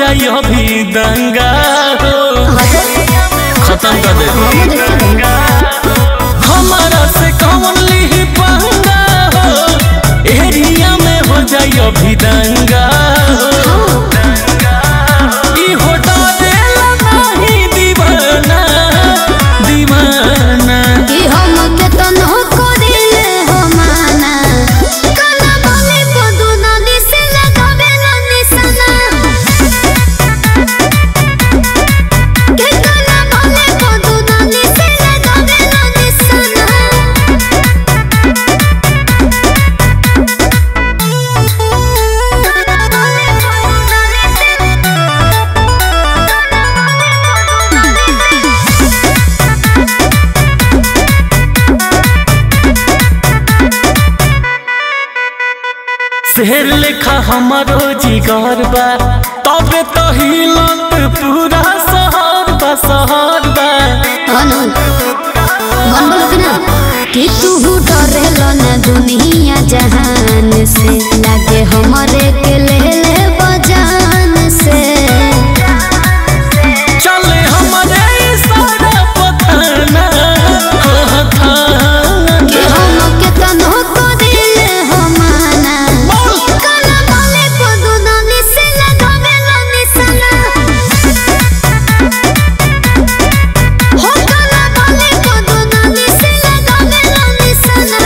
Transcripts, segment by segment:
जाई अभी दंगा हो खत्म कर दे हमारा से कौन ली पंगा हो एरिया में हो जाई अभी दंगा हो ई हो डरेला नहीं दीवाना दीवाना कि हम के तन्हो करिले हो माना काला बोले पदुना दिसे लगावे ला निशाना के काला बोले पदुना दिसे लगावे ला निशाना शेर लेखा हमारो जिगर बा तबे तो हिलत पूरा शहर बा शहर बा अनु मन बोलो कि ना कि तू डरेलो ना दुनिया जहान से लागे हमरे के ले ले बजान से चले हमारे इशारा पताना हो थाना कि हम के तन्हो करिले हो माना काला बोले पदुना निसे लगावे ला निशाना हो काला बोले पदुना निसे लगावे ला निशाना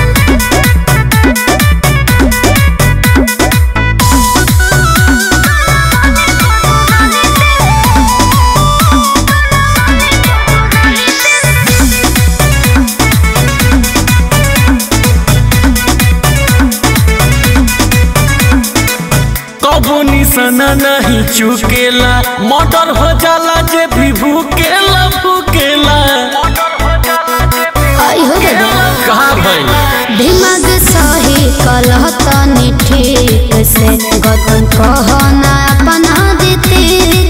कबो निशाना नहीं चुकेला मर्डर हो जाला जे भी भूकेला भूकेला आई हो दादा कहा भाई दिमाग सही कलह तनी ठीक से गतन कहना अपना दितीक